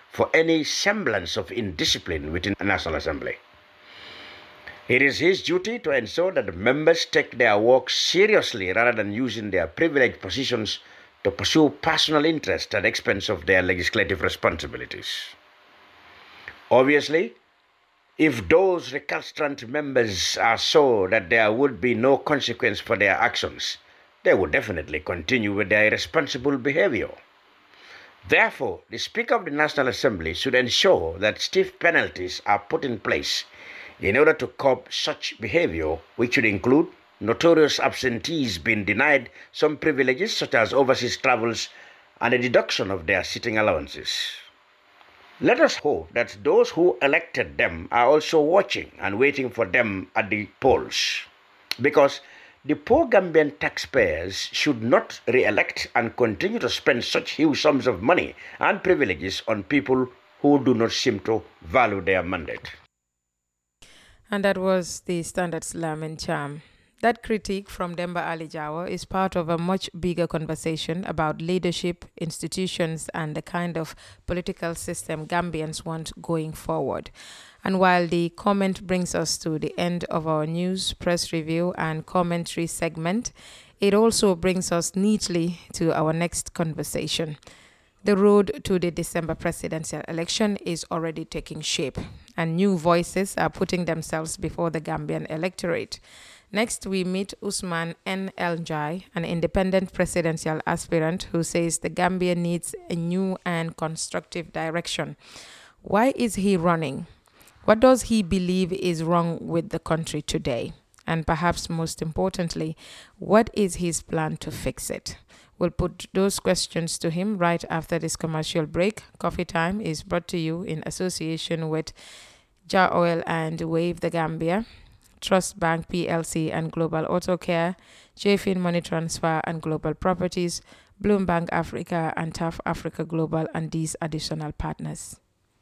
for any semblance of indiscipline within the National Assembly. It is his duty to ensure that the members take their work seriously rather than using their privileged positions to pursue personal interest at the expense of their legislative responsibilities. Obviously, if those recalcitrant members are so that there would be no consequence for their actions, they would definitely continue with their irresponsible behavior. Therefore, the Speaker of the National Assembly should ensure that stiff penalties are put in place in order to curb such behavior, which should include notorious absentees being denied some privileges such as overseas travels and a deduction of their sitting allowances. Let us hope that those who elected them are also watching and waiting for them at the polls. Because the poor Gambian taxpayers should not re elect and continue to spend such huge sums of money and privileges on people who do not seem to value their mandate. And that was the Standard Lamin Cham. That critique from Demba Ali Jawa is part of a much bigger conversation about leadership, institutions, and the kind of political system Gambians want going forward. And while the comment brings us to the end of our news, press review, and commentary segment, it also brings us neatly to our next conversation. The road to the December presidential election is already taking shape, and new voices are putting themselves before the Gambian electorate. Next, we meet Usman N. Eljai, an independent presidential aspirant who says the Gambia needs a new and constructive direction. Why is he running? What does he believe is wrong with the country today? And perhaps most importantly, what is his plan to fix it? We'll put those questions to him right after this commercial break. Coffee Time is brought to you in association with Jar Oil and Wave the Gambia. Trust Bank PLC and Global Auto Care, JFIN Money Transfer and Global Properties, Bloombank Africa and TAF Africa Global, and these additional partners.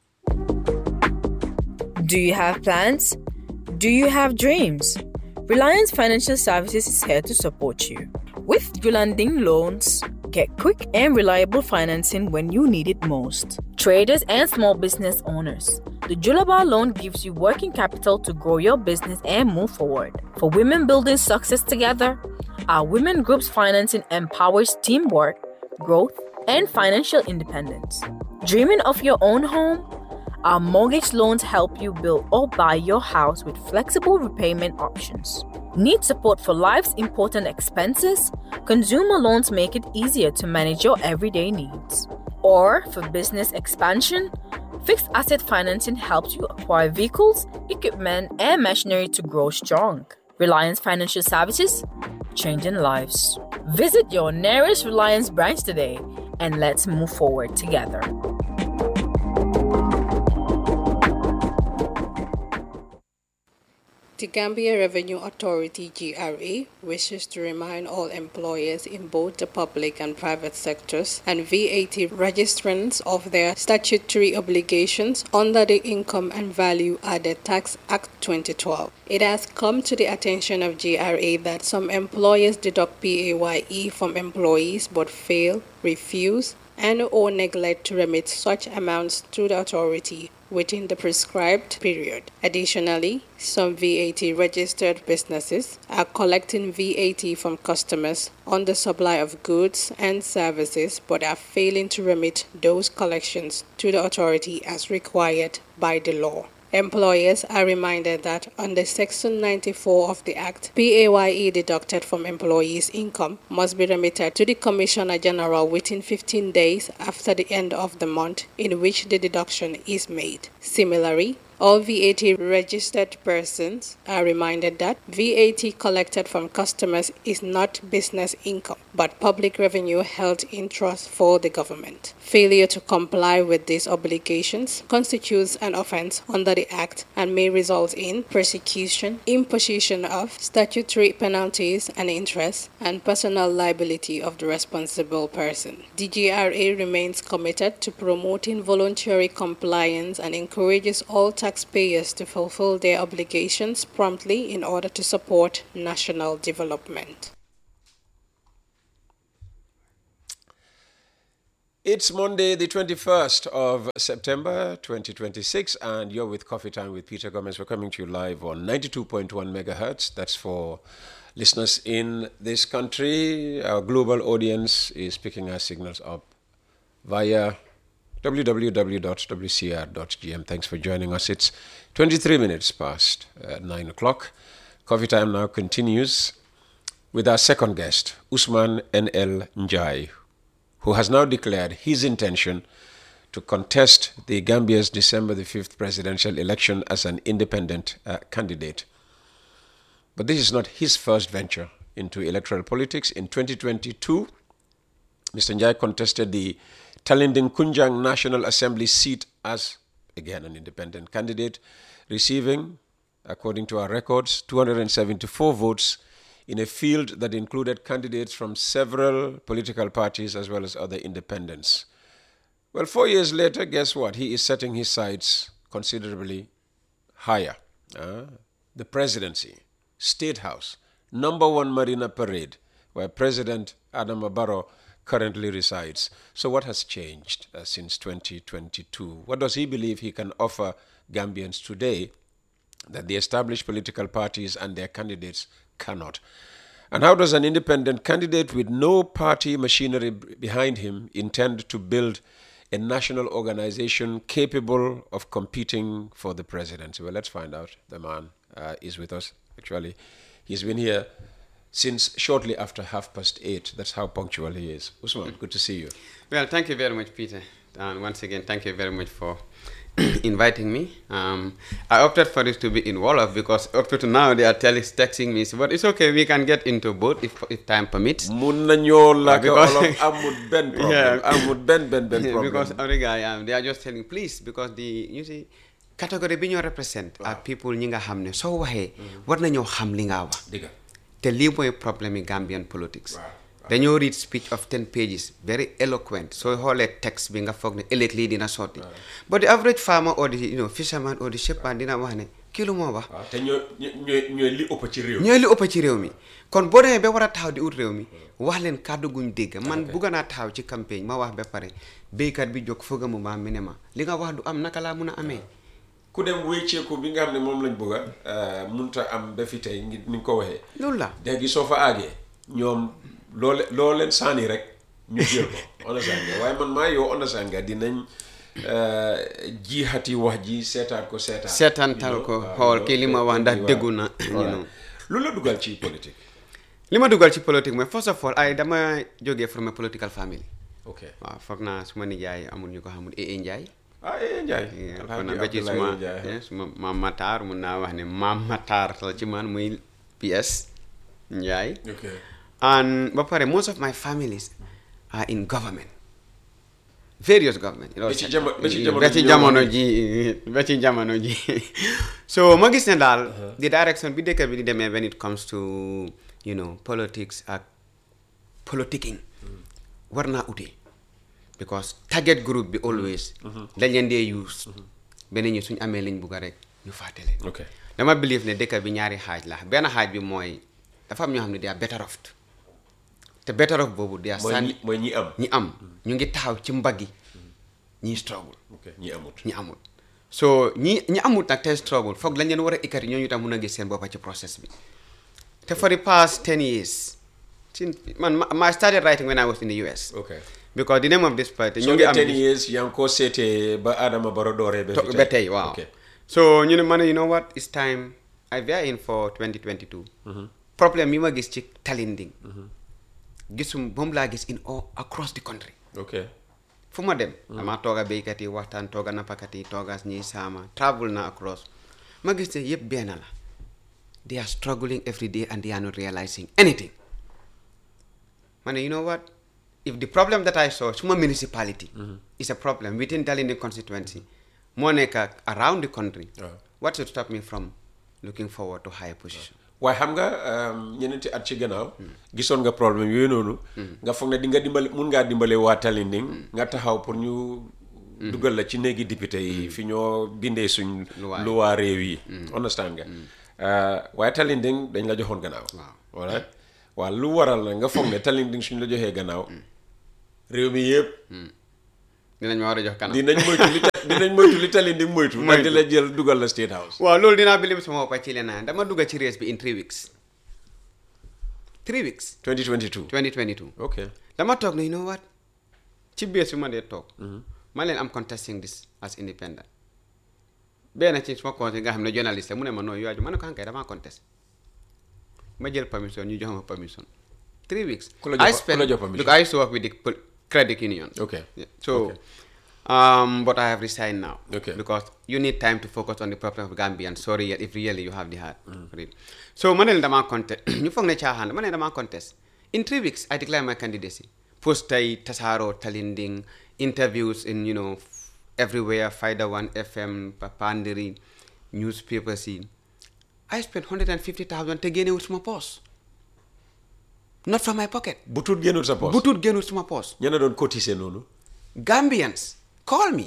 Do you have plans? Do you have dreams? Reliance Financial Services is here to support you. With Yulanding Loans, get quick and reliable financing when you need it most. Traders and small business owners. The Julaba loan gives you working capital to grow your business and move forward. For women building success together, our women groups financing empowers teamwork, growth, and financial independence. Dreaming of your own home? Our mortgage loans help you build or buy your house with flexible repayment options. Need support for life's important expenses? Consumer loans make it easier to manage your everyday needs. Or for business expansion? Fixed asset financing helps you acquire vehicles, equipment, and machinery to grow strong. Reliance Financial Services, changing lives. Visit your nearest Reliance branch today and let's move forward together. The Gambia Revenue Authority GRA wishes to remind all employers in both the public and private sectors and VAT registrants of their statutory obligations under the Income and Value Added Tax Act 2012. It has come to the attention of GRA that some employers deduct PAYE from employees but fail, refuse, and or neglect to remit such amounts to the authority within the prescribed period. Additionally, some VAT registered businesses are collecting VAT from customers on the supply of goods and services but are failing to remit those collections to the authority as required by the law. Employers are reminded that under Section 94 of the Act, PAYE deducted from employees' income must be remitted to the Commissioner General within 15 days after the end of the month in which the deduction is made. Similarly, all VAT registered persons are reminded that VAT collected from customers is not business income, but public revenue held in trust for the government. Failure to comply with these obligations constitutes an offense under the Act and may result in prosecution, imposition of statutory penalties and interest, and personal liability of the responsible person. The GRA remains committed to promoting voluntary compliance and encourages all taxpayers to fulfill their obligations promptly in order to support national development. It's Monday, the 21st of September 2026, and you're with Coffee Time with Peter Gomez. We're coming to you live on 92.1 megahertz. That's for listeners in this country. Our global audience is picking our signals up via www.wcr.gm. Thanks for joining us. It's 23 minutes past uh, 9 o'clock. Coffee Time now continues with our second guest, Usman N.L. Njai, who has now declared his intention to contest the Gambia's December the 5th presidential election as an independent uh, candidate. But this is not his first venture into electoral politics. In 2022, Mr. Njai contested the Talinding Kunjang National Assembly seat as, again, an independent candidate, receiving, according to our records, 274 votes in a field that included candidates from several political parties as well as other independents. Well, four years later, guess what? He is setting his sights considerably higher. Uh, the presidency, State House, number one Marina Parade, where President Adam Barrow currently resides. So, what has changed uh, since 2022? What does he believe he can offer Gambians today that the established political parties and their candidates cannot? And how does an independent candidate with no party machinery b- behind him intend to build a national organization capable of competing for the presidency? Well, let's find out. The man uh, is with us. Actually, he's been here since shortly after half past eight. That's how punctual he is. Usman, good to see you. Well, thank you very much, Peter. And once again, thank you very much for inviting me. Um, I opted for this to be in Wolof because up to now they are telling, texting me, but it's okay, we can get into both if, if time permits. mun nañoo làkk because- olof amul benn problème Yeah. amul benn benn benn Yeah, problème because other guy, um, they are just telling, please, because the, you see, category bi ñoo represent are people ñi nga xam ne soo waxee war nañoo xam li nga wax Dëgga. te lii mooy problème yi Gambian politics Right, dañoo read speech of ten pages very eloquent soo xoolee text bi nga foog ne ëllëg lii dina sotti but the average farmer or the you know, fisherman or the shepherd dina wax ne kii lu moo wax waaw te ñoo ñooy ñooy li ëpp ci réew ñooy li ëpp ci réew mi kon boo demee ba war a taxaw di ut réew mi wax leen kàddu guñ dégg man bugga naa taxaw ci campagne ma wax ba pare béykat bi jóg fëgga mu maam mi ne ma li nga wax du am naka laa mun a amee ku dem wécceeku bi nga xam ne moom lañ bëgg a munta am ba fi tey ngi ni nga ko waxee loolu la léegi soo fa àggee ñoom loo le- loo leen sànni rek ñu jël ko understand nga waaye man maa yow understand nga dinañ euh, jiixati wax ji seetaat ko seetaat seetantal ko waaw, xool loolu- kii li ma wax ndax waaw. déggu na you Voilà. know. lu la dugal ci politique li ma dugal ci politique mooy first of all ay dama jógee from a political family ok waaw foog naa suma nijaay amul ñu ko xamul ee Njaay ah eh Ndiaye kon Alhaji nag ba ci Abdoulaye suma Ndiaye. eh, suma maam Matar mun naa wax ne maam Matar la ci man muy PS Njaay ok and ba pare most of my families are in government various government Ba ci jamo- ba ci jamono ba ci ji jamono ñoo ji ba ci jamono ji so ma gis ne daal the direction bi dëkk bi di demee when it comes to you know politics ak politicking war naa ute because target group bi always dañ leen dee use beneen ñi suñ amee liñ bugg a rek ñu fàtte leen ok dama believe ne dëkk bi ñaari xaaj la benn xaaj bi mooy dafa am ñoo xam ne they are better off te better off boobu they are mooy sànni ñi mooy ñi am ñi am ñu ngi taxaw ci mbaggi ñiy struggle ok ñi amut ñi amul so ñi ñi amul nag te struggle foog lañ leen war a ikkati ñooñu tam mun a gis seen boppa ci process bi te for the past 10 years since man ma ma started writing when I was in the US ok because the name of this party so ñu ngi nga am ten years yaa ngi ko seetee ba Adama Barrow dooree ba to- fi ba tey waaw ok so ñu ne ma ne you know what it's time I we are in for 2022 problème yi ma gis ci Talinding gisum moom laa gis in all across the country ok fu ma dem dama toog a béykat yi waxtaan toog a nappakat yi toog a ñiy saama travel na across ma gis ne yëpp benn la they are struggling every day and they are not realizing anything ma ne you know what if the problem that I saw suma municipality is a problem within Dalinding constituency moo nekk ak around the country Waaw. what should stop me from looking forward to higher position waaye xam nga ñeneenti at ci gannaaw gisoon nga problème yooyu noonu nga foog ne di nga dimbale mun ngaa dimbale waa Talinding nga taxaw pour ñu dugal la ci néegi député yi fi ñoo bindee suñ Luwaa yi. luwaa réew yi understand nga Uh, waaye Talinding dañ la joxoon gannaaw Waaw. voilà waaw lu waral na nga foog ne Talinding suñ la joxee gannaaw réew mi yëpp dinañ ma war a jox kanam dinañ moytu li ta- dinañ moytu li tali di moytu ndax di la jël dugal la state house waaw loolu dinaa bilim sama boppa ci leneen dama dugga ci race bi in three weeks three weeks 2022 2022 ok dama toog ne you know what ci bés bi ma dee toog ma leen am contesting this as independent benn ci suma conseil nga xam ne journaliste la mu ne ma nooy yoaju ma ne ko hankay damaa contest ma jël permission ñu jox ma permission three weeks Ku la jox- I ku spent la jox permission? look I used to work with the pol- credit union Okay. Yeah. so Okay. um but I have resigned now Okay. because you need time to focus on the problem of Gambian sorry yet if really you have the heart for it so ma ne leen damaa contest ñu foog ne caaxaan ma ne damaa contest in three weeks I declare my candidacy post tay tasaaro talinding interviews in you know f- everywhere Faida One FM Papandiri newspapers yi I spent hundred and fifty thousand te génnewut suma poos not from my pocket bu tuut génnul sa poos bu tuut génnut suma poos ña na doon cotiser noonu Gambians call me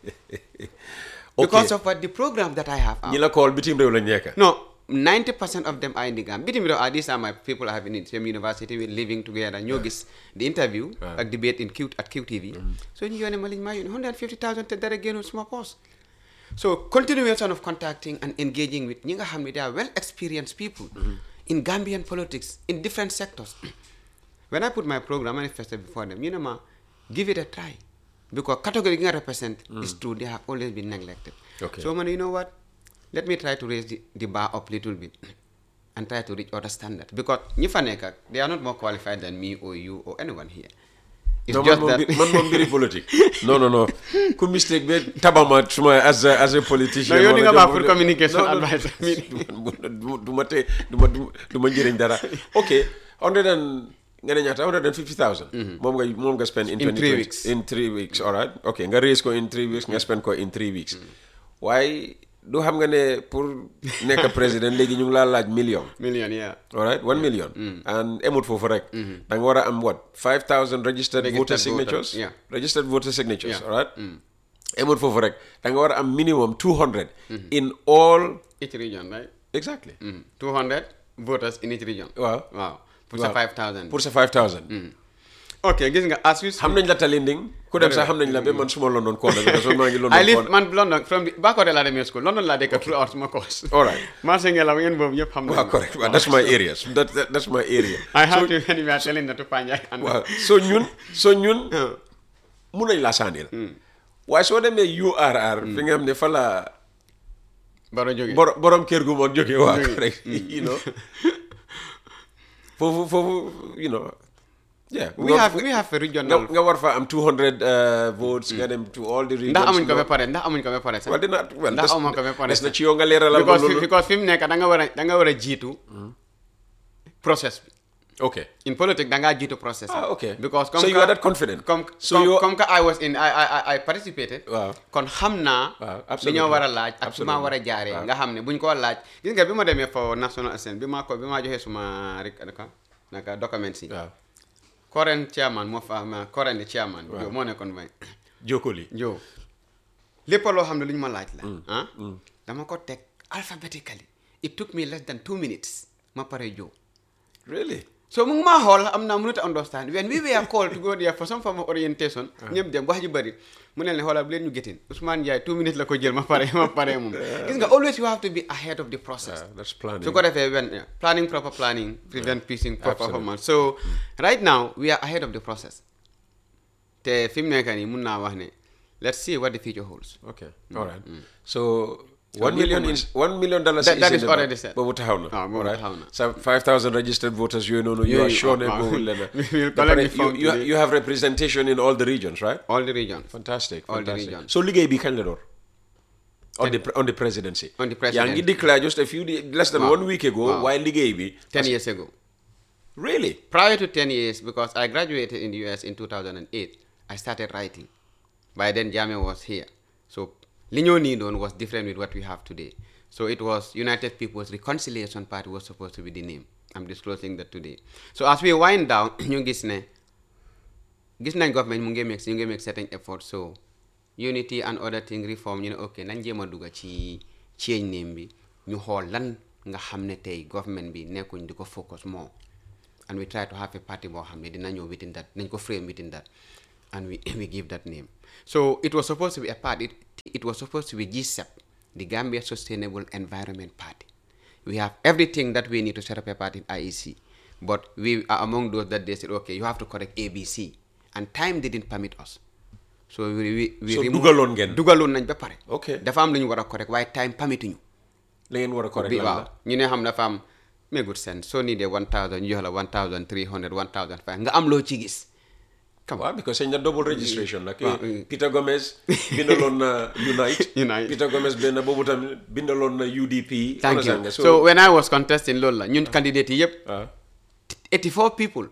because of what the program that I have out. ñi la kool bitim réew lañ nekk No, 90% of them are in the Gambia. Bitim réew, ah, these are my people I have in the same university, we're living together. ñoo gis the interview Right. ak debate in Q at QTV. So ñu yónnee ma liñ maa yónnee 150,000 te dara génnul suma poos. So continuation of contacting and engaging with ñi nga xam ne they are well experienced people in Gambian politics in different sectors. when I put my program manifesto before them, you know ma, give it a try. Because category nga represent is true, they have always been neglected. Okay. So man, you know what? Let me try to raise the, the bar up little bit and try to reach other standard. Because ñi fa nekk, they are not more qualified than me or you or anyone here. It's non man just moom that mbiri- man moom mbiri politique non non non ku mistake be tabama suma as a as a politician No, yow di wala nga baax jom- pour communication non, non, advisor. du du ma te du ma du ma njëriñ dara ok hundred and nga ne ñaata hundred and fifty thousand moom nga moom nga spend in In 2020 three weeks. in three weeks all right ok nga raise ko in three weeks nga spend ko in three weeks waaye du xam nga ne pour nekk président léegi ñu ngi laa laaj million million, yeah. all right one million and emut foofu rek da nga war a am what five thousand registered, Registered voter voter, signatures yeah. registered voter signatures Yeah. all right emut foofu rek da nga war a am minimum two hundred in all Each region, right? exactly Mm. 200 voters in each region. Waaw. Wow. Pour sa Waaw. 5,000. pour sa five thousand ok gis nga as we xam nañ la talinding ku dem sax xam nañ la ba man suma London corner bi parce que maa ngi London I live corner man London from the Bakoteh laa demee school London laa dëkk throughout suma course. all right marché ngelaw yéen boobu ñëpp xam waaw correct waaw that's my area that, that, that's my area I have to anyway telling na to Panjay and waaw so ñun so ñun mun nañ laa sànnil waaye soo demee URR fi nga xam ne fa la baro jóge borom borom kër gu mag jóge waa rek you know foofu foofu you know yeah we have we have a nga, regional nga war fa am 200 uh, votes nga dem to all the regions ndax amuñ ko nga- ba pare ndax amuñ ko ba pare sax well dina well ndax des- amuñ ko ba pare des na sax ci yow nga leeralal ma because loolu because fi mu nekk da nga war a da nga war a jiitu process bi ok in politics da ngaa jiitu process bi. Ah, okay. because So you are that confident? comme So comme you- comme que I was in I I I- I participated Waaw. kon xam naa Waaw, li absolutely. ñoo war a laaj ak su ma Absolutely. war a jaaree Waaw. nga xam ne buñ ko laaj gis nga bi ma demee for national assembly bi ma ko bi ma joxee suma rek naka naka documents yi waaw current chairman moo fa ma current chairman Waaw. Joe moo nekkoon may jokkoli Joe lépp loo xam ne lu ñu ma laaj la ah dama ko teg alphabetically it took me less than two minutes ma pare Joe really so mu ngi maa xool am naa mënut a understand when we were called to go there for some form of orientation ñëpp dem wax ji bëri mu ne leen xoolal bu leen ñu gétin Ousmane Ndiaye two minutes la ko jël ma pare ma pare moom gis nga always you have to be ahead of the process Ah, that's planning su ko defee when yeah, planning proper planning prevent piecing proper Absolutely. performance so right now we are ahead of the process te fi mu nekk nii mun naa wax ne let's see what the future holds okay all right so one lii million moom is one million dollars That- is that in is the already bank. set. boobu taxaw na Ah, boobu all right taxaw na. so five thousand registered voters yooyu noonu you are Yooyu, sure ne ah, ah. boobu leen We will Ba collect pare the form you, you, today. you have representation in all the regions right all the regions fantastic All the fantastic regions. so liggéey bi kañ la door on the pre- on the presidency On the yaa ngi presidency. declare just a few days less than Waaw. one week ago Waaw. waaye liggéey bi 10 years ago really prior to 10 years because I graduated in the US in 2008 I started writing by then Jame was here so li ñoo nii doon was different with what we have today so it was United People's Reconciliation Party was supposed to be the name I'm disclosing that today so as we wind down ñu gis ne gis nañ government mu ngi make ñu ngi make certain effort so unity and other thing reform ñu ne ok nañ jéem a dugga ci change name bi ñu xool lan nga xam ne tey government bi nekkuñ di ko focus more and we try to have a party boo xam ne dina ñëw within that nañ ko frame within that and we, we give that name. So it was supposed to be a party. It, it was supposed to be GSEP, the Gambia Sustainable Environment Party. We have everything that we need to set up a party in IEC. But we are among those that they said, okay, you have to correct ABC. And time didn't permit us. So we, we, we So removed- dugaloon ngeen. dugaloon nañ ba pare. Okay. dafa am lu ñu war a correct waaye time permituñu. la ngeen war a correct bi lan waaw la ñu ne xam dafa am mégut seen soo nii dee one thousand ñu jox la one thousand three hundred one thousand five nga am loo ci gis waaw because sañ na double registration nag waaw. Peter Gomez bindaloon na Unite Unite. Peter Gomez benn boobu tamit bindaloon na UDP thank understand you nga? so when I was contesting loolu la ñun candidate yi yëpp ah, 84 people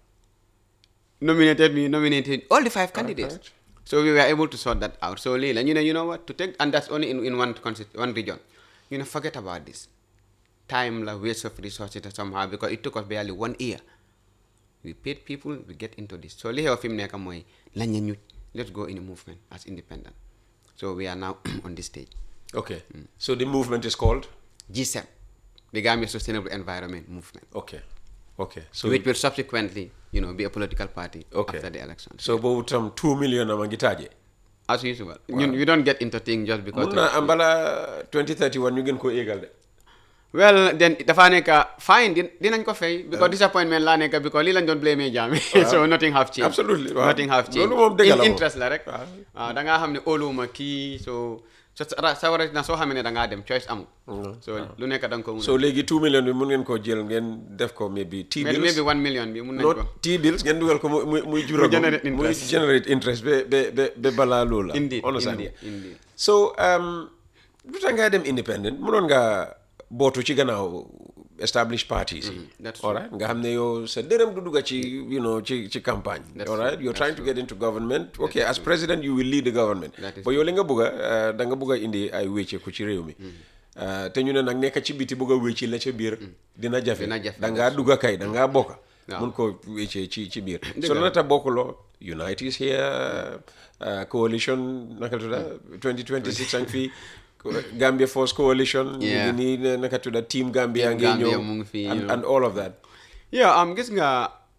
nominated me nominated all the five candidates right. so we were able to sort that out so lii la ñu ne you know what to take and that's only in, in one consti- one region you know forget about this time la waste of resources somehow because it took us barely one year we paid people we get into this so li xew fi mu nekk mooy lañ ñu let's go in a movement as independent so we are now on this stage okay so the movement is called G7 the Gambia Sustainable Environment Movement okay okay so which will subsequently you know be a political party okay after the election so boobu tam two million ama ngi taaje as usual ñun we don't get into things just because mun naa am bala 2031 ñu gën koo éegal de well then dafa nekk fine din- dinañ ko fay because disappointment laa nekk because lii lañ doon blame Jammeh so nothing have changed Absolutely, waaw. nothing have changed Loolu moom dëgg la In- moom. interest la rek Waaw. waaw da ngaa xam ne óoluwuma kii so so sa sa war a na soo xamee ne da ngaa dem choice amul so lu nekk da nga ko mun so léegi 2 million bi mun ngeen koo jël ngeen def ko maybe T a maybe bills one million bi mun nañ no ko T bills ngeen dugal ko muy muy muy jural generate muy interest. generate interest ba ba ba ba balaa loolu la Indeed, understand indeed, nga? indeed. so um, lu tax ngaa dem independent mënoon nga bootu ci gannaaw established parties yi that's all right nga xam ne yow sa dërëm du dugga ci you know ci ci campagne That's all right true, you're that's trying to get into government okay as president you will lead the government That is but yow li nga bëgg a da nga bëgg a indi ay wécceeku ci réew mi Uh, te ñu ne nag nekk ci biti bëgg a wécci la ca biir dina jafe Dina jafe, da ngaa dugga kay da ngaa bokka Waaw. mun ko wéccee ci ci biir Dëgg so la. la tax bokkuloo Unite is here uh, coalition naka tudda 2026 ang fii Gambia Force Coalition ñu ngi Yeah. nii ne- naka tudda Team Gambia Team ngi Gambia ñëw mu ngi fii, and, you know. and all of that yeah am gis nga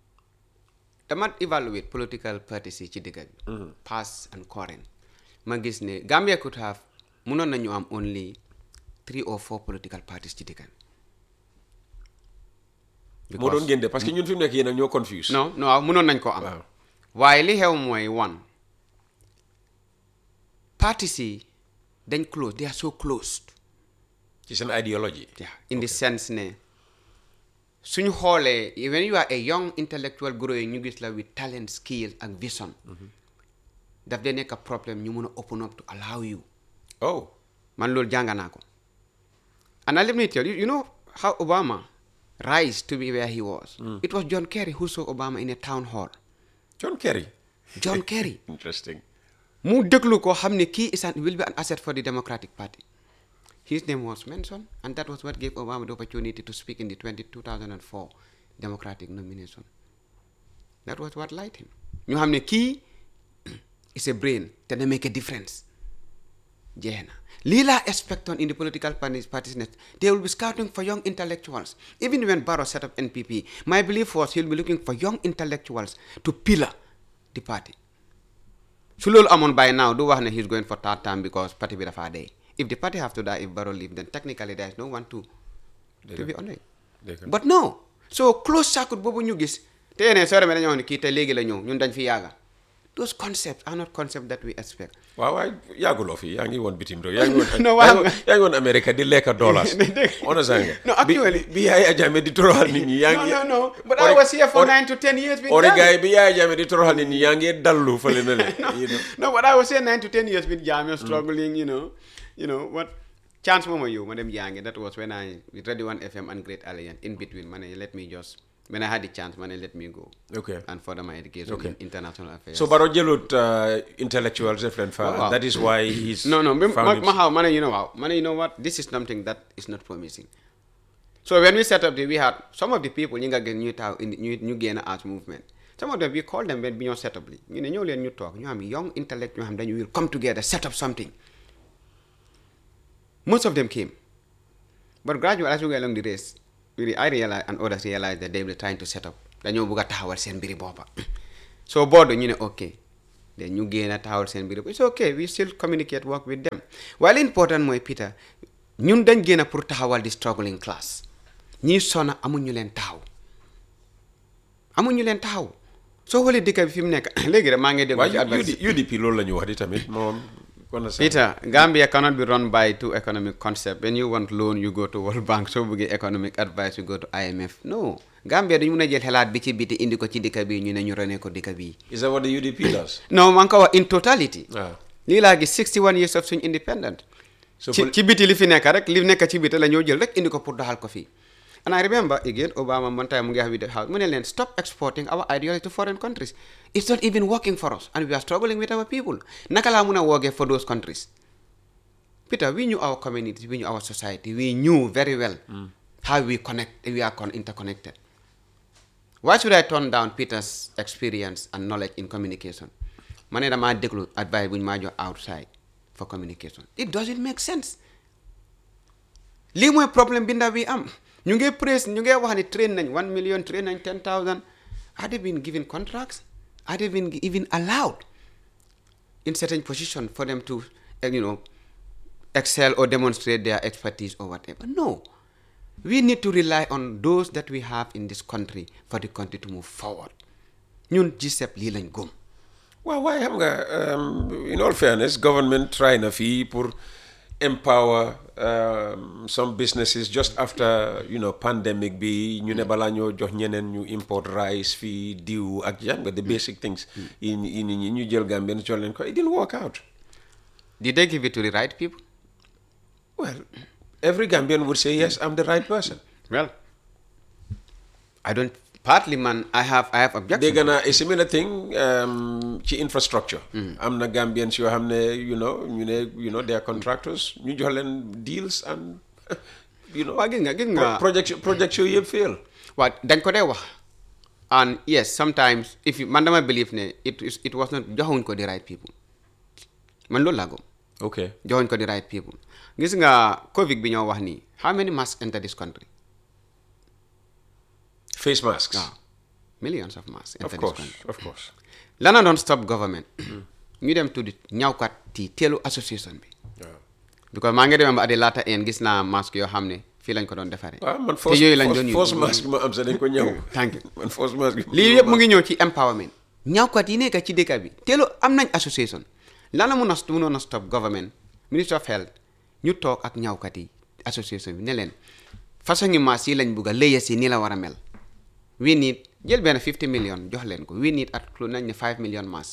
dama evaluate political parties yi ci dëkk bi past and current ma gis ne Gambia could have mënoon nañu am only three or four political parties ci dëkk bi moo doon génde parce que ñun fi mu nekk yéen ak ñoo confuse non non waaw mënoon nañ ko am Waaw. waaye li xew mooy one parties yi dañ close they are so closed ci seen idéologie yeah, in the sense ne suñu xoolee when you are a young intellectual growing ñu gis la with talent skill ak vision daf dee nekk problème ñu mun a open up to allow you oh man loolu jàng naa ko and let me tell you you know how Obama rise to be where he was it was John Kerry who saw Obama in a town hall John Kerry John Kerry interesting mu déglu ko xam ne kii is an will be an asset for the Democratic Party his name was mentioned and that was what gave Obama the opportunity to speak in the 20, 2004 Democratic nomination that was what light him ñu xam ne kii is a brain te na make a difference jeex na lii laa expect on in the political parties parties net they will be scouting for young intellectuals even when Barrow set up NPP my belief was he'll be looking for young intellectuals to pillar the party su loolu amoon by now du wax ne he's going for third term because party bi dafa dee if the party have to die if Barrow leave then technically there is no one to to be on it Dëgg la. but no so close circuit boobu ñu gis te yeneen soo demee dañoo wax ne kii te léegi la ñëw ñun dañ fi yàgga those concepts are not concepts that we expect waaw waaye yàgguloo fi yaa ngi woon bitim réew yaa ngi woon No, yaa waaw. ngi woon- yaa ngi woon Amérique di lekka dollars understand nga No, actually- bi bi Yaya Jammeh di toroxal nit ñi yaa no ngi no no but Ori- I was here for Ori- nine to ten years with ori Jammeh. gaay bi Yaya Jammeh di toroxal nit ñi yaa ngi dallu fële na le you know. no but I was here nine to ten years with Jammeh struggling you know you know what chance moom yow ma dem jàngi that was when I with Radio 1 FM and Great Alliance in between ma ne let me just when I had the chance ma ne let me go Okay. and further my education Okay. in international affairs so Barrow jëlut uh, intellectuals def leen fa Waaw. that is why he's no no ma found it- ma xaw ma ne you know waaw ma ne you know what this is something that is not promising so when we set up the we had some of the people ñi nga gën ñu taw indi ñu ñu génn as movement some of them we call them when bi ñoo set up li ñu ne ñëw leen ñu toog ñu am young intellect ñoo xam dañu will come together set up something most of them came but gradually as we go along the race we, I realized and others realized that they were trying to set up dañoo bëgg a taxawal seen mbiri boppa so board ñu ne ok then ñu génn a taxawal seen biir it's okay we still communicate work with them while important mooy Peter ñun dañ génn pour taxawal di struggling class ñii sona amuñu leen taxaw amuñu leen taxaw soo xoolee dëkk bi fi mu nekk léegi rek maa ngi déglu ci waaye advice UD UDP loolu la ñu wax di tamit moom kon na sax Peter, Gambia cannot be run by two economic concepts. When you want loan, you go to World Bank. So we get economic advice, you go to IMF. No. Gambia dañu mën a jël xalaat bi ci biti indi ko ci dëkk bi ñu ne ñu rene ko dëkk bi. is that what the UDP does No, man ko wax in totality. waaw lii laa gis 61 years of suñ independent. So ci pol- ci biti li fi nekk rek li nekk ci biti la ñoo jël rek indi ko pour doxal ko fii. And I remember again Obama one time mu ngi wax with the house mu ne leen stop exporting our ideology to foreign countries. It's not even working for us and we are struggling with our people. Naka laa mun a woogee for those countries. Peter, we knew our community, we knew our society, we knew very well how we connect, we are con- interconnected. Why should I turn down Peter's experience and knowledge in communication? Man, dama déglu advice bu ñu maa jox outside for communication. It doesn't make sense. lii mooy problème bi ndaw bi am ñu ngi praise ñu ngi wax ni train nañ one million train nañ ten thousand are they been given contracts are they been even allowed in certain position for them to uh, you know excel or demonstrate their expertise or whatever no we need to rely on those that we have in this country for the country to move forward ñun GCEP lii lañ gëm waaw waaye xam nga um, in all fairness government try na fii pour empower um, some businesses just after you know pandemic bi ñu ne balaa ñoo jox ñeneen ñu import rice fii diw ak xam nga the basic things yi yi nit ñi ñu jël Gambien jox leen ko it didn't work out did they give it to the right people well every Gambian would say yes I'm the right person well I don't partly man I have I have objection dégg naa a similar thing um, ci infrastructure am na Gambians yoo xam ne you know ñu ne you know they are contractors ñu jox leen deals and you know waa gis nga gis nga pro- project project yooyu yëpp fail waaw dañ ko dee wax and yes sometimes if you man dama believe ne it is- it was not joxuñ ko the right people man loolu laa gëm okay joxuñ ko the right people gis nga covid bi ñoo wax nii how many masks enter this country face masks waaw millions of masks of enter this course country of course lana doon stop government ñu dem tuddi ñawkat yi teelu association bi waaw because maa ngi demee ba at the latter end gis naa masque yoo xam ne fii lañ ko doon defaree waaw man te force yooyu lañ force- doon force use. mask bi ma am sax dañ ko ñëw Thank you. man force mask bi lii yëpp mu ngi ñëw ci empowerment ñaawkat yi nekk ci dëkk bi teelu am nañ association lan la mun a munoon a stop government ministry of health ñu toog ak ñaawkat yi association bi ne leen façon ngi maas yi lañ bugg a léya si nii la war a mel we need jël benn 50 million jox leen ko we need at lu nañ ne 5 million mass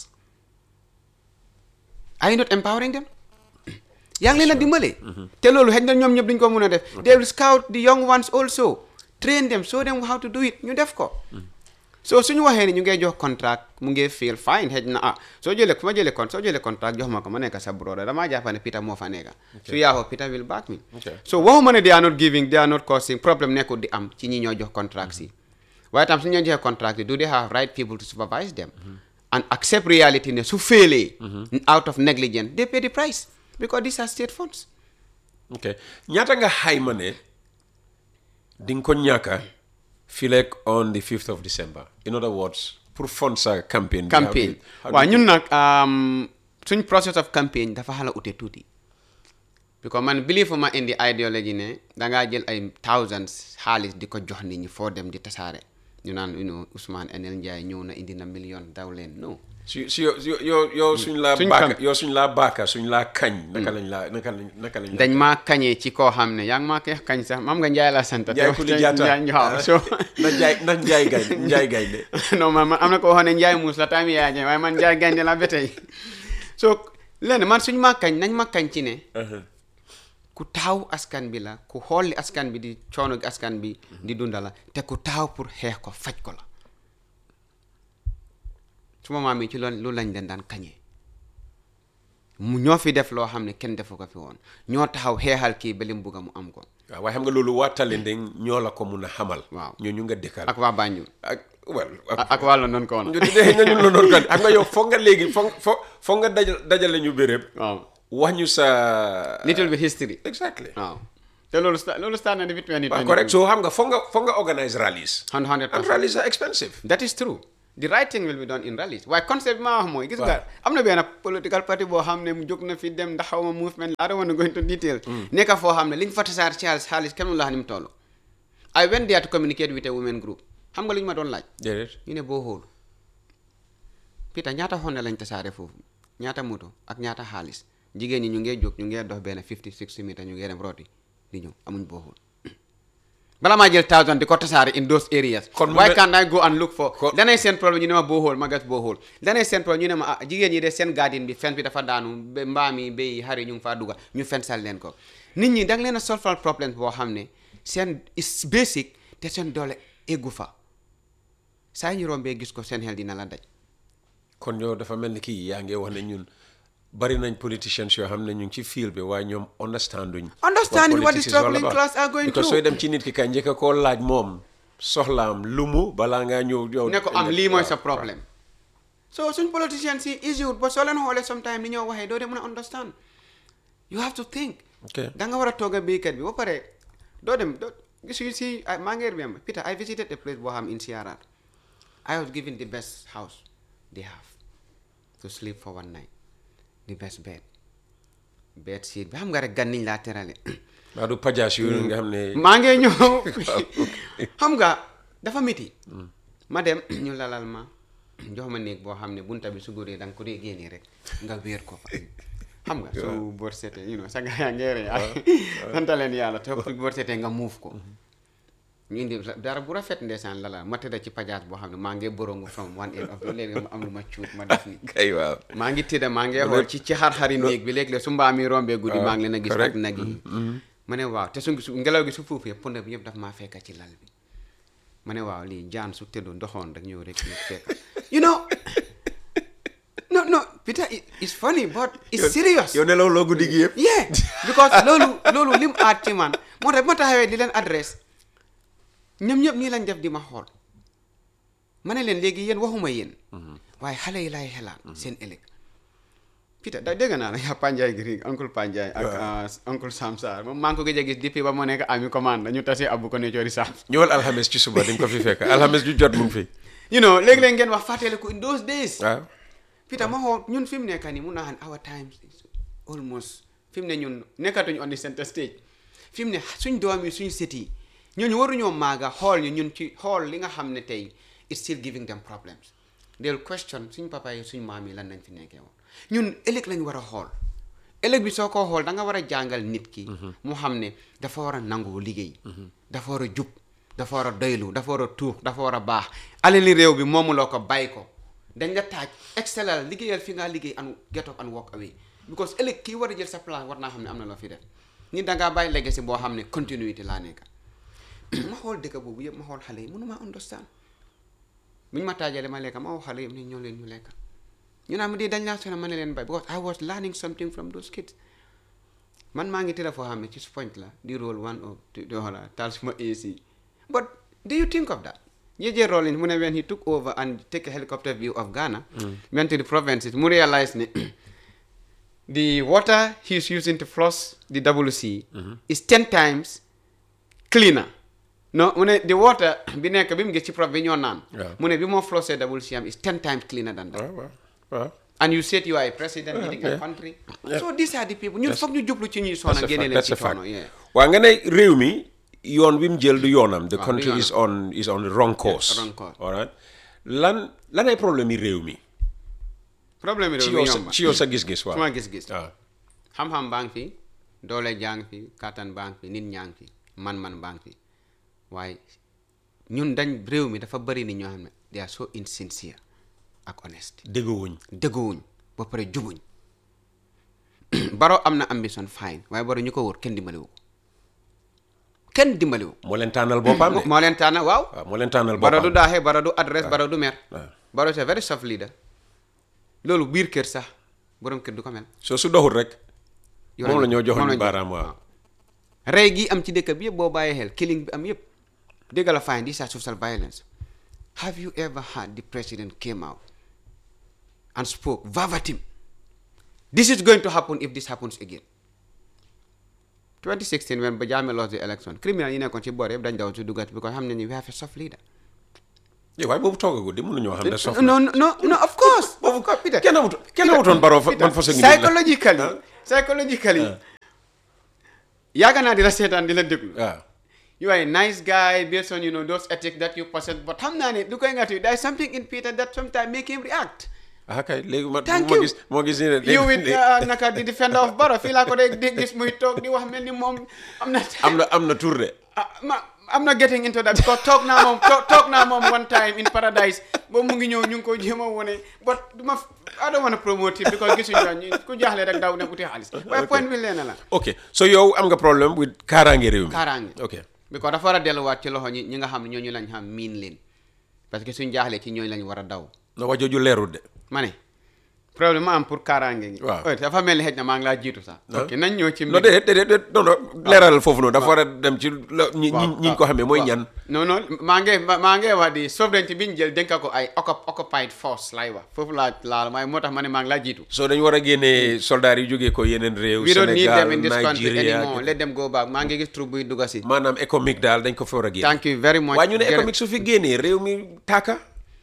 are you not empowering them yaa ngi leen a dimbale te loolu xëy na ñoom ñëpp duñ ko mun a def they will scout the young ones also train them show them how to do it ñu def ko so suñu waxee ni ñu ngay jox contract mu ngi feel fine xëy na ah soo jëlee su ma jëlee con soo jëlee contract jox ma ko ma nekk sa broda damaa jàpp ne Peter moo fa nekka su yaaxoo Peter will back me Okay. so waxuma ne they are not giving they are not causing problème nekkul di am ci ñi ñoo jox contracts yi waaye tam su ñu leen joxee contract yi do they have right people to supervise them and accept reality ne su féelee out of negligence they pay the price because these are state funds ok ñaata nga xayma ne di nga ko ñàkka fileeg on the 5th of December in other words pour fond sa campaign bi, how campaign do you- how do waaw you- ñun nag um, suñ process of campaign dafa xala ute tuuti because man believe ma indi ideology ne dangaa jël ay thousands xaalis di ko jox nit ñi foo dem di tasaare ñu naan you know Ousmane Enel Ndiaye ñëw na indi na million daw leen no si si yo yo yo yo suñ laa Suñ baaka camp- yow suñ laa baaka suñ laa kañ naka lañ laa naka lañ naka lañ dañ maa kañee ci koo xam ne yaa ngi maa koy kañ sax mam nga Njaay la sant te- Njaay Kuli te- Jaata Njaay- waaw so na njaay na njaay gañ njaay gañ de non man man am na ko waxoon ne Njaay muus la tamit yaa Njaay waaye man Njaay gaynde la ba tey so lenn man suñ ma kañ nañ ma kañ ci ne ku taxaw askan bi la ku xool li askan bi di coono gi askan bi di dunda la te ku taxaw pour xeex ko faj ko la suma maam yi ci loolu loolu lañ leen daan kañee mu ñoo fi def loo xam ne kenn defu ko fi woon ñoo taxaw xeexal kii ba li mu bugg a mu am ko waaw waaye xam nga loolu waa Talinding ñoo la ko mun a xamal Waaw. ñoo ñu nga dëkkal ak waa Banjul ak well ak ak waa London ko woon ñu dee nga ñun la noonu kan xam nga yow foog nga léegi foog foog foog nga dajal dajale ñu béréb waaw wax ñu sa little bit history exactly waaw te loolu sta loolu start na depuis 2020 waaw correct so xam nga foog nga foog nga organise rallies hundred and percent rallies are expensive that is true the right thing will be done in rallies waaye concept bi maa wax mooy gis nga am na benn political party boo xam ne mu jóg na fi dem ndax xaw ma movement I don't want to go into detail nekka foo xam ne liñ fa tasaar ci xaalis xaalis kenn mënu la xam ni mu toll I went there to communicate with a women group xam nga lu ñu ma doon laaj déedéet ñu ne boo xool Peter ñaata xonne lañ tasaare foofu ñaata moto ak ñaata xaalis jigéen ñi ñu ngee jóg ñu ngee dox benn 50 60 meter ñu ngee dem rooti di ñëw amuñ boo xool bala maa jël thousand di ko tasaare in those areas Kon mu why mel- can't I go and look for Kon- danay seen problème ñu ne ma boo xool ma gas boo xool danay seen problème ñu ne ma ah jigéen ñi de seen garden bi fen bi dafa daanu ba mbaam yi béy yi xar yi ñu ngi faa dugga ñu fensal leen ko nit ñi da nga leen a solfal problème boo xam ne seen is basic te seen doole eggu fa saa ñu rombee gis ko seen xel dina la daj kon yow dafa mel ni kii yaa ngi wax ne ñun bari nañ politicians yoo xam ne ñu ngi ci field bi waaye ñoom understanduñ Understanding what the politics is all struggling about. class are going because through. sooy dem ci nit ki kay njëkk a koo laaj moom soxlaam lu mu balaa ngaa ñëw yow ne ko am lii mooy sa waaw, problème so suñ politicians yi easy wut ba soo leen xoolee sometime ni ñoo waxee doo de mën a understand you have to think ok da nga war a toog a béykat bi ba pare doo dem doo gis you see I- maa ngi remember Peter I visited a place boo xam in CRR I was given the best house they have to sleep for one night the best bed bed sheet bi xam nga rek gan niñ laa terale waaw du pajaas yooyu nga xam ne maa ngi ñëw xam nga dafa métti ma dem ñu lalal ma jox ma néeg boo xam ne bunta bi su góoree da nga ko dee génnee rek nga wéer ko fa xam nga su bor setee you know sa gaa yaa ngeere santa leen yàlla te su bor setee nga muuf ko ñu indi dara bu rafet ndeysaan lalal ma tëdda ci pajaas boo xam ne maa ngi borongu from one end of the léegi ma am lu ma cuut ma def ni kay waaw maa ngi tëdda maa ngi xool ci ci xar-xari néeg bi léegi la su mbaa mi rombee guddi maa ngi leen a gis ak correct. nag yi ma ne waaw te su su ngelaw gi su fuufee pënd bi yëpp daf maa fekka ci lal bi ma ne waaw lii jaan su tëddoon doxoon rek ñëw rek ñu fekka you know no no Peter it- it's funny but it's serious yow nelaw loo guddi gi yëpp yeah because loolu loolu lim aat ci man moo tax bi ma taxawee di leen adresse ñoom ñëpp nii lañ def di ma xool ma ne leen léegi yéen waxuma yéen waaye xale yi laay xelaat seen ëllëg Peter da dégg naa la yaa Panjaay Giri uncle Panjaay ak uh, uncle Sam Sarr moom maa ngi ko gëj a gis depuis ba moo nekk ami commande ñu tase abu ko ne coori Sam ñëwal alxames ci suba di nga ko fi fekk alxames ju jot mu ngi fi you know léegi-léeg ngeen wax fàttaliku in those days waaw Peter ma xool ñun fi mu nekk nii mun naa xam ne our times is almost fi mu ne ñun nekkatuñu on the center stage fi mu ne suñ doom yi suñ sët yi ñooñu waruñoo maaga xool ñu ñun ci xool li nga xam ne tey it's still giving them problems they'll question suñ papa yi suñ maam yi lan nañ fi nekkee woon ñun ëllëg lañ war a xool ëllëg bi soo ko xool da nga war a jàngal nit ki mu xam ne dafa war a nangoo liggéey dafa war a jub dafa war a doylu dafa war a tuux dafa war a baax alali réew bi moomuloo ko bàyyi ko dañ la taaj excellal liggéeyal fi ngaa liggéey and get up and walk away because ëllëg kii war a jël sa place war naa xam ne am na loo fi def ni da ngaa bàyyi legacy boo xam ne continuité laa nekk ma xool dëkk boobu yëpp ma xool xale yi mënuma understand bu ñu ma taajale ma lekka ma wax xale yëpp ne ñoo leen ñu lekka ñu naa ma di dañ laa sona ma ne leen bay because I was learning something from those kids man maa ngi tëdd foo xam ne ci point la di roll one of di xoola taal suma AC but do you think of that J.J. Rollins mu ne when he took over and take a helicopter view of Ghana went to the provinces mu realize ne the water he's using to flush the WC is ten times cleaner no mu ne the water bi nekk bi mu gis ci prof bi ñoo naan Yeah. mu ne bi moo flushé WC am is ten times cleaner than that waaw waaw waaw and you said you are a president Yeah, leading a yeah. country Yeah. so these are the people ñun That's- foog ñu jublu ci ñuy That's soona a génne fact. leen That's ci a fact. coono yeah waa nga ne réew mi yoon wi mu jël du yoonam. the Waaw, du country is yoonam. on is on the wrong course. wrong course. all right lan lan ay problème yi réew mi. problème bi ci réew yow mi sa yomba ci yow sa gis-gis waaw. suma gis-gis waaw xam-xam baa ngi fi doole jaa ngi fi kattan baa ngi fi nit ñaa ngi fi man-man baa ngi fi waaye ñun dañ réew mi dafa bëri nit ñoo xam ne they are so insincere ak honest déggoowuñ. dëgguwuñ ba pare jubuñ baro am na ambition fine waaye baro ñu ko wóor kenn dimbaliwu ko kenn dimbaliwu ko moo leen tànnal boppam de. moo leen tànn waaw waaw moo leen tànnal bara du boppam. daaxee bara du adresse bara du mer waaw. bara c'est very soft leader loolu biir kër sax borom kër du ko mel soo su doxul rek. yow moom la lañ- ñoo moom joxoon lañ baaraam waaw. rey gi am ci dëkk bi yëpp boo bàyyee xel killing bi am yëpp dégg la fine these are social violence have you ever heard the president came out and spoke verbatim this is going to happen if this happens again 2016 when Bajame lost the election criminal yi nekkoon ci boor yëpp dañ daw ci dugat because xam nañu we have a soft leader eh waaye boobu toogagul di mënuñoo xam ne sof no no no no of course boobu ko Peter kenn amutoon kenn amutoon baroo fa man façon nit la psychologically psychologically yaaga naa di la seetaan di la déglu waaw you are a nice guy based on you know those ethics that you possess but xam naa ne du koy ngati there is something in Peter that sometimes make him react ah kay léegi ma Thank moo you. gis moo gis ni ne you with léegi- uh, naka di defender of Barrow fii laa ko dee di gis muy toog di wax mel ni moom am na am na am na tur de ah ma I'm not getting into that because toog naa moom toog toog naa moom one time in paradise boobu mu ngi ñëw ñu ngi ko jéem a wone but du ma I don't want to promote it because gisuñu la ñu ku jaaxle rek daw dem uti xaalis waaye point bi leen la ok so yow am nga problème with kaaraange réew mi kaaraange ok because dafa war a delluwaat ci loxo ñi ñi nga xam ne ñooñu lañ xam miin leen parce que suñ jaaxlee ci ñooñu lañ war a daw na wax jooju leerul de ma ne problème ma am pour kaaraange gi Waaw. oy dafa mel ni xëj na maa ngi laa jiitu sax ok nañ ñëw ci non déedéet déedéet déedéet non non leeralal foofu noonu dafa war a dem ci la ñi ñi ñi ñu ko xamee mooy waaw. ñan non non maa ngi ma- maa ngi wax di sovereignty bi ñu jël dénka ko ay occup- occupied force lay wax foofu laa laal waaye moo tax ma ne maa ngi laa jiitu so dañu war a génnee soldats yi jógee ko yeneen réew we don't need Sénégal them in this country Nigeria anymore let them go back maa ngi gis troupe buy dugga si maanaam économique daal dañ ko fa war a génne thank you very much waaye ñu ne Jërë- économique su fi génnee réew mi tàkka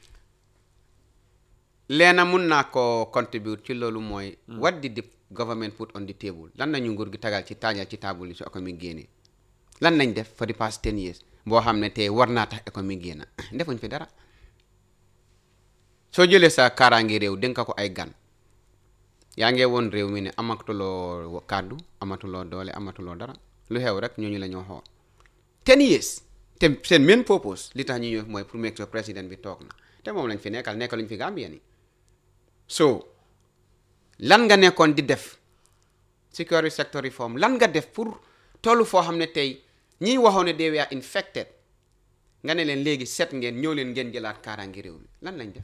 leena mun naa ko contribute ci loolu mooy what did the government put on the table lan nañu nguur gi tagal ci taajal ci table yi su économique génnee lan nañ def for the past ten years boo xam ne tey war naa tax économique génna defuñ fi dara soo jëlee sa kaaraange réew dénk ko ay gan yaa ngee woon réew mi ne amatuloo kàddu amatuloo doole amatuloo dara lu xew rek ñooñu la ñoo xool ten years te seen main purpose li tax ñu ñëw mooy pour make sure président bi toog na te moom lañ fi nekkal nekkaluñ fi Gambien yi so lan nga nekkoon di def security sector reform lan nga def pour tollu foo xam ne tey ñiy waxoon ne they were infected nga ne leen léegi set ngeen ñëw leen ngeen jëlaat kaaraange réew mi lan lañ def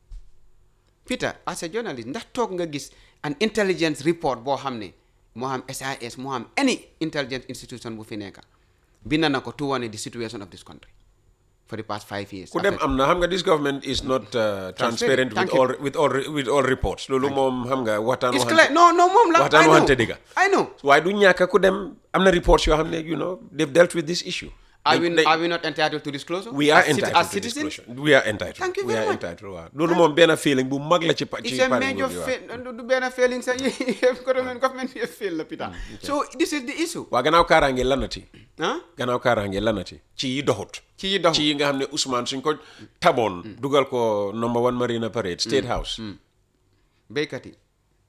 Peter as a journalist ndax toog nga gis an intelligence report boo xam ne moo xam SIS moo xam any intelligence institution bu fi nekka bind na ko to wane the situation of this country for the past five years ku dem After- am na xam nga this government is not uh, transparent with Thank you. all with all with all reports loolu moom xam nga waxtaan It's waxante clear. No, no, mom. la- waxtaan I know. waxante dëgga I know. waaye du ñàkk ku dem am na reports yoo xam ne you know they've dealt with this issue Are They- we, they- are we not entitled to disclosure? we are As citi- entitled as to citizens? disclosure we are entitled Thank you we very are much. entitled waaw loolu moom benn feeling bu mag la ci pa ci It's a pare major nguur gi, waaw. fail. Du du benn failing sa government government bi fail la Peter. So this is the issue. waa gannaaw kaaraange lanati Huh? gannaaw kaaraange lanati ci yi doxut Ci yi doxut. ci yi nga xam ne Ousmane suñ ko taboon dugal ko number one Marina Parade State House béykat yi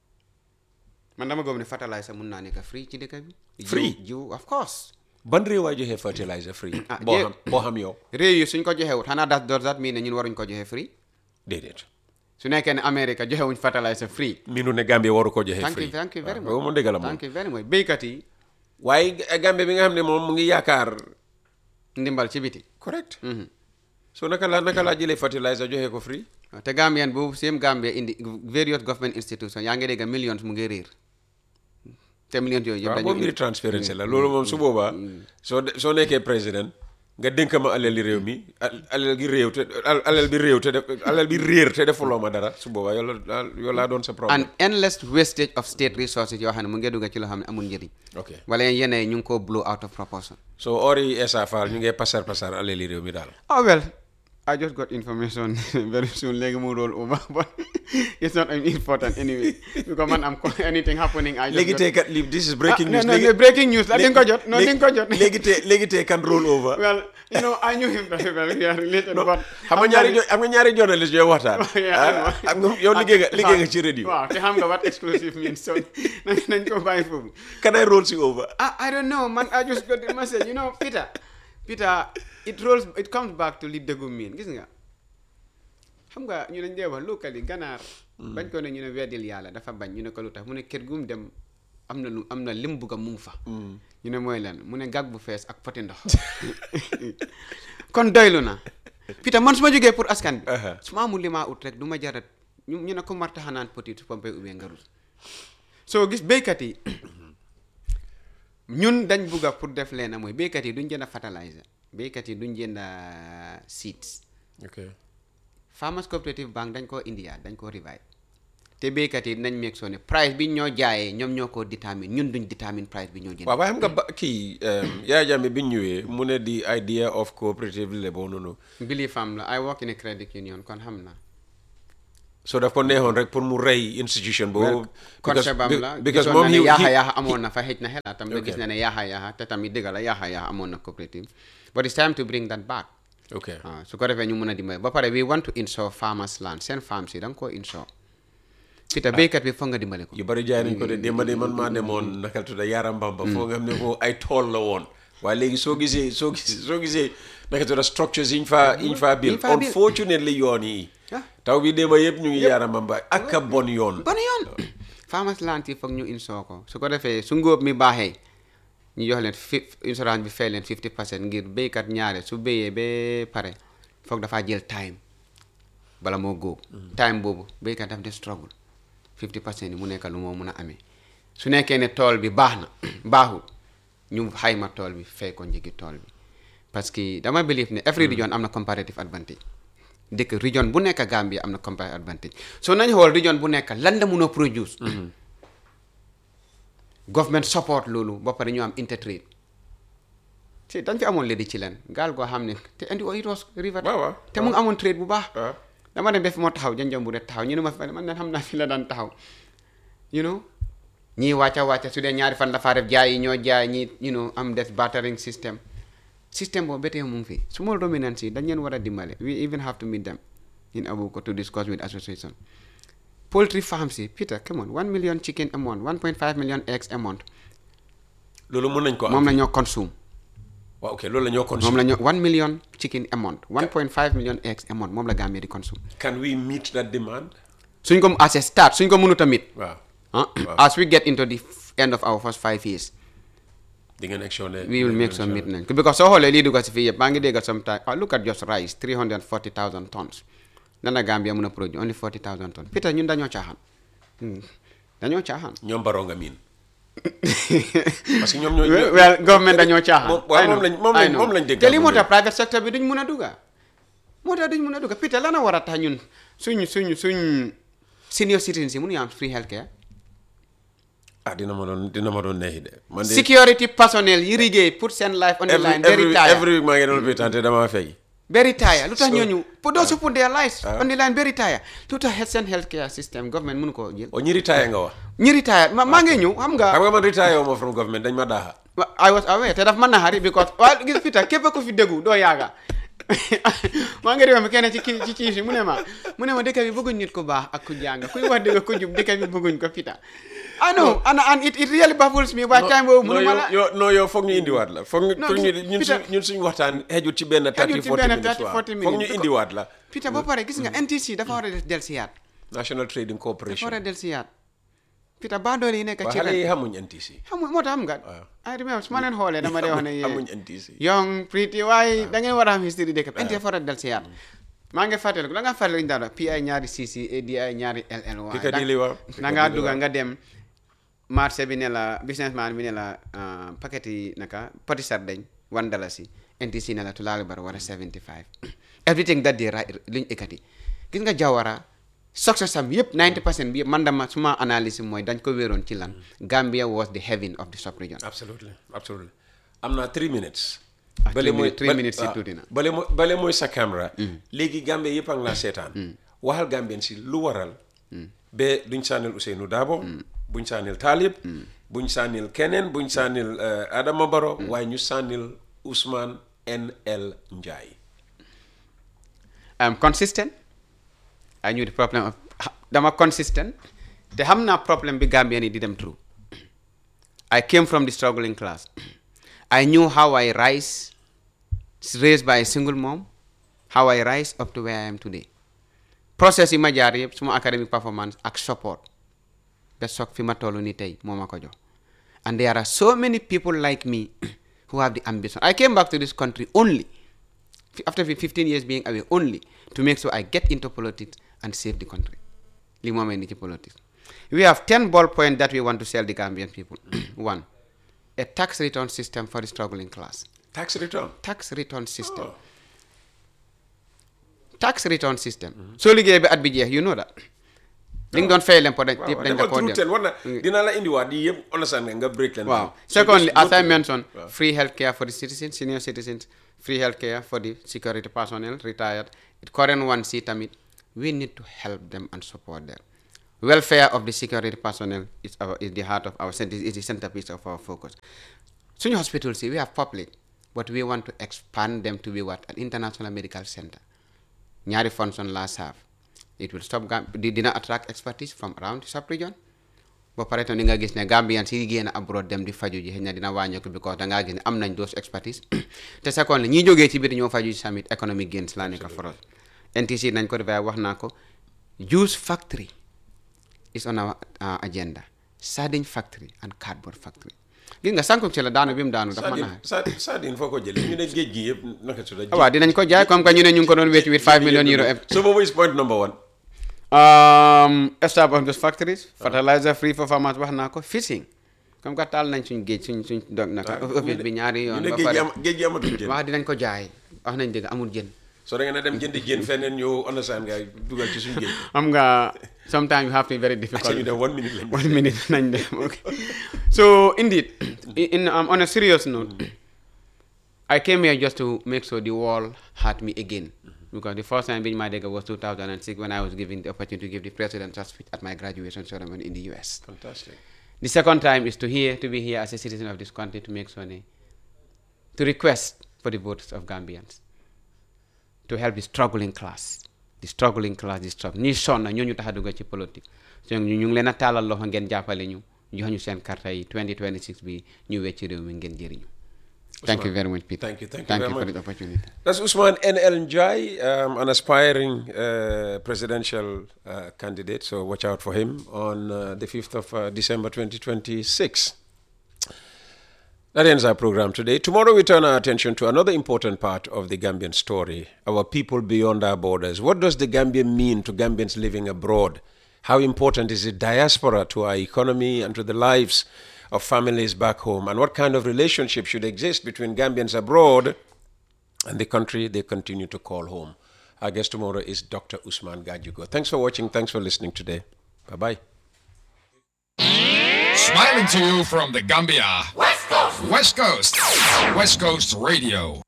man dama gëm ne fertilizer mun naa nekk free ci dëkk bi. Free? jiw jiw of course. ban réew waay joxe fertilizer free Ah, boo jé- xam boo xam yow réew yi suñ ko joxewut xanaa das does that mean ne ñun waruñ ko joxe free. déedéet su nekkee ne America joxewuñ fertilizer free. minu ne Gambie waru ko joxe thank free you thank you very waaw much. boobu moom dëgg la moom thank you very much béykat yi waaye Gambie bi nga xam ne moom mu ngi yaakaar ndimbal ci biti. correct so naka la naka laa jëlee fertilizer joxe ko free waaw te Gambien boobu same Gambia indi various government institutions yaa ngi dégg millions mu ngi réer te millions yooyu yëpp waaw dañu boobu mbiri transparency la loolu moom su boobaa soo de- soo nekkee président nga dénk ma alal li réew mi al- alal gi réew te al- alal bi réew te def alal bi réer te defuloo ma dara su boobaa yow la yow laa doon sa problème an endless wastage of state resources yoo xam ne mu ngi dugg ci loo xam ne amul njëriñ ok wala yenn yi ñu ngi koo blow out of proportion so ori Essa Faal ñu ngee pasar pasar alal li réew mi daal oh well I just got information very soon léegi mu roll over but it's not important anyway because man am anything happening I just léegi got- tey kat lii this is breaking Ah, news no, no, léegi- breaking news la di nga ko jot non di nga ko jot léegi tey léegi tey kan roll over well you know I knew him very well we are related but xam nga ñaari jo- xam nga ñaari journalist yooyu waxtaan Yeah, I know. ah, xam nga yow liggéey nga liggéey nga ci radio waaw te xam nga what exclusive means so nañ nañ ko bàyyi foofu can I roll si over I, I don't know man I just got the message you know Peter Peter it rolls it comes back to li dëggu miin gis nga xam nga ñu ne dee wax locally ganaar bañ ko ne ñu ne weddil yàlla dafa bañ ñu ne ko lu tax mu ne kër gu mu dem am na lu am na lim bugg a mu ngi fa ñu ne mooy lan mu ne gag bu fees ak poti ndox kon doylu na Peter man su ma jógee pour askan bi Aha. su ma amul li maa ut rek du ma jarat ñu ñu ne ko marta xanaan petit su pompe ubbee nga rus soo gis béykat yi ñun dañ bugga pour def leena mooy béykat yi duñ jënd fertilizer béykat yi duñ jënd seeds ok Farmers Cooperative Bank dañ koo indiyaat dañ koo revive te béykat yi nañ meeg soo ne price bi ñoo jaayee ñoom ñoo ko détermine ñun duñ détermine price bi ñoo jënd waaw waaye xam nga ba kii Yaya Jammeh bi ñu ñëwee mu ne the idea of cooperative labour noonu believe am la I work in a credit union kon xam naa so daf ko neexoon rek pour mu rey institution boobu concept am la because gisoon moom na ne he- yaaxa he- yaaxa amoon na fa xëj na xelaatam ba gis Okay. na ne yaaxa yaaxa te tamit dëgg la yaaxa yaaxa amoon na cooperative but it's time to bring that back ok waaw su ko defee ñu mun a dimbale ba pare we want to insure farmers land seen farms yi da nga koo insure Peter béykat bi foog nga dimbale ko yu bari jaay nañ ko de démba de man maa demoon nakal tudda Yaram Bamba foo nga xam ne ko ay tool la woon waaye léegi soo gisee soo gisee soo gisee naka tudda structures yiñ fa yiñ fa bil Yiñ fa build. unfortunately yoon yi Ah. taw bi démba yëpp ñu ngi Yaram Bamba ak a bon yoon bon yoon farmers land yi foog ñu insure ko su ko defee su ngóob mi baaxee ñu jox leen fi insurance bi fay leen 50 percent ngir béykat ñaare su béyee ba pare foog dafaa jël time bala moo góob time boobu béykat daf de struggle 50 percent yi mu nekk lu moo mun a amee su nekkee ne tool bi baax na baaxul ñu xayma tool bi fay ko njëgi tool bi parce que dama believe ne every region am na comparative advantage dëkk region bu nekk Gambia am na comparative advantage so nañ xool region bu nekk lan la mun a produce government support loolu ba pare ñu am intertrade si dañ fi amoon léegi ci leen gaal goo xam ne te indi it was river waaw waaw te mu ngi amoon trade bu baax waaw dama dem def moo taxaw janjam bu de taxaw ñu ne ma fa man ne xam naa fi la daan taxaw you know ñii wàcca wàcca su dee ñaari fan dafaa def jaay yi ñoo jaay ñi you know am def bartering system système boobu ba tey mu ngi fi small dominance yi dañ leen war a dimbale we even have to meet them in Abuko to discuss with association poultry farms yi Peter come on one million chicken a month 1.5 million eggs a month loolu mën nañ ko am moom la ñoo consume waaw ok loolu la ñoo moom consume la ñoo 1 million chicken a month 1.5 million eggs a month moom la Gambia di consume can we meet that demand suñ ko as a start suñ ko mënut a meet waaw Huh? Wow. As we get into the f- end of our first five years, di ngeen action ne we will make some meet because so xoolee lii dugg si fii yëpp maa ngi dégg sometime ah look at just rice 340,000 tons lan la Gambia mun a produce only 40,000 tons Peter ñun dañoo caaxaan Hmm. dañoo caaxaan ñoom baroo nga miin parce que ñoom ñoo ñoo- well government dañoo caaxaan moom waaw I moom know, lañ moom I lañ know. moom lañ dégg te lii moo tax private sector bi duñ mun a dugga moo tax duñ mun a dugga Peter lan a war a tax ñun suñ suñ suñ senior citizens yi mënuñu am free healthcare ah dina ma doon dina ma doon neexi de man de security personnel yi liggéey put seen life on the every line they every retire every week maa ngi doon lopitaan te damaa fay Very tired. Lu tax So- ñooñu pour those who put their lives Ah. on the line very tired. Lu tax health seen healthcare system government mënu koo jël. o ñi retire nga wax ñi retired ma maa ngi ñëw xam nga. xam nga man retire wu ma from government dañ ma daaxa wa- I was aware te daf mën na xari because waaw gis Peter képp ku fi déggu doo yaaga maa ngi réew mi kenn ci kii ci kii si mu ne ma mu ne ma dëkk bi bëgguñ nit ku baax ak ku jàng kuy wax dëgg ku jub dëkk bi bëgguñ ko Peter. I know and and it, it really baffles me waaye time boobu non mënu ma yow la. yow non yow foog ñu indiwaat la foog ñu Non, foog ñu gis- ñun Peter- suñ ñun suñu waxtaan xejut ci benn 30 ci 40 benn minutes 30, waaw 40 foog ñu minutes. indiwaat la Peter ba pare gis nga NTC dafa war a del siyaat. National Trading dafa war a Corporation del siyaat. Peter ba doole yi nekk waaw ci xale ren. yi xamuñ NTC xam nga moo tax xam nga I remember su ma leen xoolee dama dee wax ne xamuñ yéen NTC young pretty waaye da ngeen war a am history dëkk bi ente fara del si yaat maa ngi fàttaliku da nga fàttaliku ñu daan wax PI ñaari CC ADI ñaari LL waaye Piccadilly waaw da ngaa dugga nga dem marché bi ne la businessman bi ne la ah, paquet yi naka poti sardeñ one dalasi NTC ne la tulaali bar war a 75 everything that day right luñ ekkati gis nga Jawara success am yëpp 90 percent bi yëpp man dama suma analyse mooy dañ ko wéeroon ci lan Gambia was the heaven of the sub region absolutely absolutely am naa three minutes Ah, three minutes- three bale- minutes yi waaw. tuuti na. bale mooy bale mooy sa caméra léegi Gambie yëpp a ngi laa seetaan waxal Gambien si lu waral ba duñ sànnil Ousseynou Dabo buñ sànnil Talib buñ sànnil keneen buñ sànnil eh, Adama Baro waaye ñu sànnil Ousmane NL Njie I'm consistent I knew the problem of dama consistent te xam naa problème bi Gambien yi di dem through I came from the struggling class I knew how I rise raised by a single mom how I rise up to where I am today process yi ma jaar yëpp suma academic performance ak support ba soog fi ma toll ni tey moo ma ko jox and there are so many people like me who have the ambition I came back to this country only fi- after fi- 15 years being away only to make sure I get into politics and save the country. Li moo may ni ci politics. We have 10 ball points that we want to sell the Gambian people. One, a tax return system for the struggling class. tax return Tax return system. Oh. Tax return system. soo liggéeyee ba at bi jeex you know that. li nga doon fay leen peut être waaw yëpp dañ la defal koo through def ten war na dinaa la indiwaat yi yëpp understand nga nga break leen Wow. down. So Secondly, just go as I to- mentioned, Wow. free healthcare for the citizens, senior citizens, free healthcare for the security personnel, retired. The current one, see, Tamit, we need to help them and support them. Welfare of the security personnel is, our, is the heart of our center, is the centerpiece of our focus. Senior hospitals, see, we have public, but we want to expand them to be what? An international medical center. Nyari function last half. It will stop, Gam- di- dina attract expertise from around the sub-region. ba pare tam di nga gis ne Gambian si génn abroad dem di faju ji xëy na dina wàññeeku because da ngaa gis ne am nañ those expertise te second ñi jógee ci biir ñoo faju ji tamit economic gains laa nekk for us NTC nañ ko defee wax naa ko juice factory is on our uh, agenda sardine factory and cardboard factory gis nga sànq ci la daanu bi mu daanu dafa Sardine naa Sardine Sardine foo ko jëlee ñu ne géej gi yëpp naka su waaw dinañ ko jaay comme que ñu ne ñu ngi ko doon wécc with 5 million euro so boobu is point number one um, establish those factories fertilizer free for farmers wax naa ko fishing comme que taal nañ suñ géej suñ suñ dog naka office bi ñaari ñu yoon ne ba géej gi pare am géej gi amatul jën wax dinañ ko jaay wax nañ dëgg amul jën so da ngeen a dem jëndi jën feneen ñëw understand nga dugal ci suñu géej xam nga sometimes you have to be very so ñu difficult def one minute lañ one minute nañ dem okay so indeed in, in um, on a serious note I came here just to make sure the wall had me again because the first time being my degga was 2006 when I was given the opportunity to give the presidential speech at my graduation ceremony in the US. fantastic The second time is to here to be here as a citizen of this country to make sure ne- to request for the votes of Gambians to help the struggling class the struggling class the struggle ñi sonn ñooñu tax a dugg ci politique so ñu ñu ngi leen a taalal loxo ngeen jàppale ñu jox ñu seen carte yi 2026 bi ñu wecc réew mi ngeen jëriñu thank you very much Peter Thank you, thank you thank very you for much. the opportunity That's Usman N.L. Njai, um, an aspiring uh, presidential uh, candidate, so watch out for him on uh, the 5th of uh, December 2026. That ends our program today. Tomorrow we turn our attention to another important part of the Gambian story our people beyond our borders. What does the Gambia mean to Gambians living abroad? How important is the diaspora to our economy and to the lives of families back home? And what kind of relationship should exist between Gambians abroad and the country they continue to call home? Our guest tomorrow is Dr. Usman Gajugo. Thanks for watching. Thanks for listening today. Bye bye. Smiling to you from the Gambia. West Coast. West Coast. West Coast Radio.